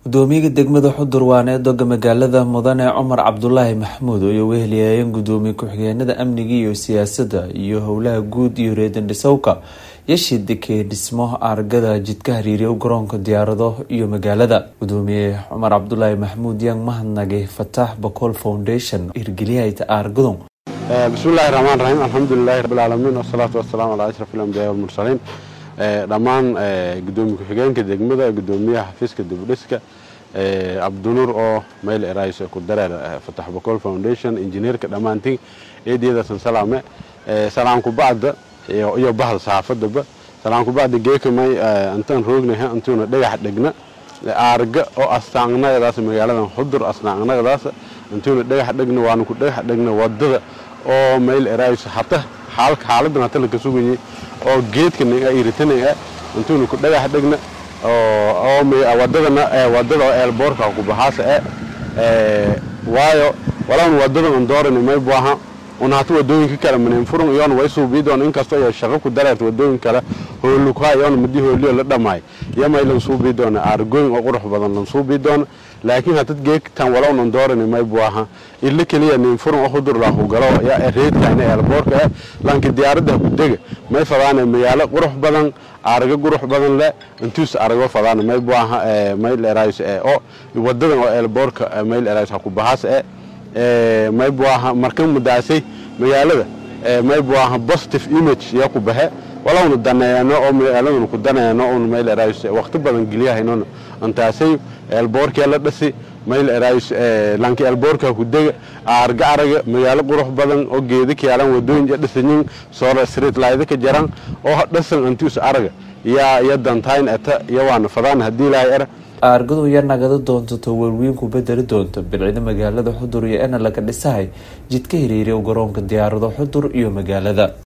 gudoomiyaha degmada xudur waana eedoga magaalada mudane cumar cabdulaahi maxamuud oo ay weheliyayeen gudoomiye ku-xigeenada amniga iyo siyaasadda iyo howlaha guud iyo reedan dhisowka yashidike dhismo argada jidka hariiriya garoonka diyaarado iyo magaalada gudoomiye cumar cabdulaahi maxamuud yaan mahadnagay fataax bacool foundation hirgeliyahayta aargadon bismillahi raxmaan raxiim alxamdulilahi rabbilcaalamiin wasalaatu wasalaamu calaa ashraf alambiyaa walmursaliin dhammaan gudoomiye ku-xigeenka degmada gudoomiyaha xafiiska dibudhiska cabdinuur oo mayl erays ku dareer fatax bacool foundation injineerka dhammaantiin eediyadasan salaame salaamku bacda iyo bahda saxaafadaba salaamku bacda geekamay intaan roognaha intuuna dhagax dhegna aarga oo astaangnagadaas magaaladan xudur astaangnagadaas intuuna dhagax dhegna waana ku dhagax dhegna wadada oo mayl erays hata xaaladan hata laka sugayay oo geedkan iritanaya intuuna ku dhagax dhegna wadadana wadada oo eelboorka ku baxaasa e waayo walawna wadadan on dooran may buaha una hata wadooyinka kale manin furun iyoona way suubiidoon inkastoo iyo shaqo ku dareerta wadooyin kale hoolukaa iyoona madi hooliyo la dhamaay iyo may lan suubii doona aargooyin oo qurux badan lan suubii doona laakiin hadad geegtan walawnan dooran may buaha illa keliya nin furun oo hudur lahu galo ya reedkayna eelboorka eh lanki diyaaradda kudega may fadaana magaalo qurux badan aarga qurux badan le intuus argo fadaan may buaha mayl erays oo wadadan oo eelboorka mayl erays ha ku baxaas e may buaha markan mudaasay magaalada may buaha positive image ya ku baxe walawna daneeyano oo magaaladuna ku daneeyano un mayl erays waqti badan geliyahaynona intaasay eelboorkee la dhasi mayl erays lanki eelboorka ku dega aarga araga magaalo qurux badan oo geeda kaalan wadooyin dhisanyin solar street layda ka jaran oo dhasan intuus araga yaa iyo dantayn eta iyo waana fadaan haddii ilaahay era aargadu ya nagada doonto towalwiin ku bedeli doonta bilcida magaalada xudur iyo ena laga dhisahay jidka hiriiriya garoonka diyaarado xudur iyo magaalada